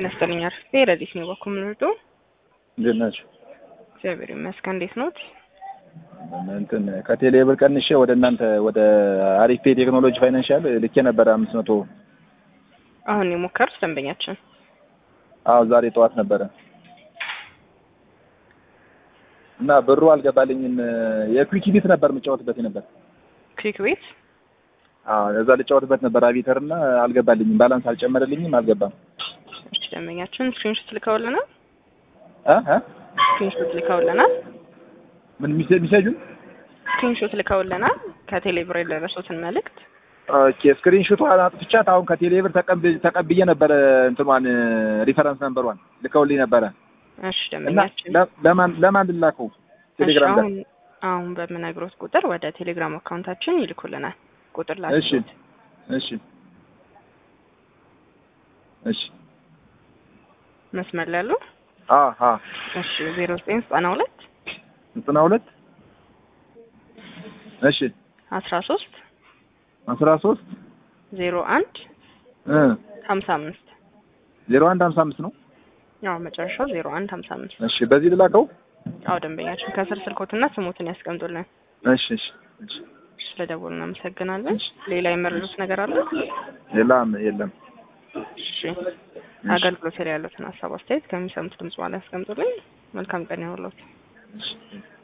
ጤና ይስጥልኝ። አርፍቴ ረዲት ነው በኩል ምንርዶ እንዴት ናቸው? እግዚአብሔር ይመስገን። እንዴት ኖት? እንትን ከቴሌ ብር ቀንሼ ወደ እናንተ ወደ አሪፍ ፔ ቴክኖሎጂ ፋይናንሻል ልኬ ነበረ አምስት መቶ አሁን የሞከሩት ደንበኛችን አዎ ዛሬ ጠዋት ነበረ እና ብሩ አልገባልኝም። የኩዊክ ቢት ነበር የምጫወትበት ነበር። ክሊክ ቤት አዎ እዛ ልጫወትበት ነበር አቢተር እና አልገባልኝም። ባላንስ አልጨመረልኝም፣ አልገባም። እሺ ደንበኛችን ስክሪንሾት ልከውልናል። እ እ ስክሪንሾት ልከውልናል። ምን ሚሴ ሚሴጁን ስክሪንሾት ልከውልናል ከቴሌ ብር የደረሱትን መልእክት ኦኬ ስክሪን ሾቷን አጥፍቻት አሁን ከቴሌ ብር ተቀብ- ተቀብዬ ነበረ እንትኗን ሪፈረንስ ነምበሯን ልከውልኝ ነበረ እሺ እና ደንበኛችን ለ- ለማን ለማን ልላከው እሺ ቴሌግራም ላይ አሁን አሁን በምነግሮት ቁጥር ወደ ቴሌግራም አካውንታችን ይልኩልናል። ቁጥር ላይ እሺ እሺ እሺ መስመር ላይ ያሉ አ አ እሺ ዜሮ ዘጠኝ ዘጠና ሁለት ዘጠና ሁለት እሺ አስራ ሶስት አስራ ሶስት ዜሮ አንድ እ ሀምሳ አምስት ዜሮ አንድ ሀምሳ አምስት ነው። ያው መጨረሻው ዜሮ አንድ ሀምሳ አምስት እሺ በዚህ ልላከው። አዎ ደንበኛችን ከስር ስልኮትና ስሞትን ያስቀምጡልን። እሺ እሺ እሺ ስለደወሉ እናመሰግናለን። ሌላ የመረዱት ነገር አለ? የለም የለም። እሺ አገልግሎት ላይ ያሉትን ሀሳብ አስተያየት ከሚሰሙት ድምጽ በኋላ ያስቀምጡልኝ። መልካም ቀን ይሁንልዎት። እሺ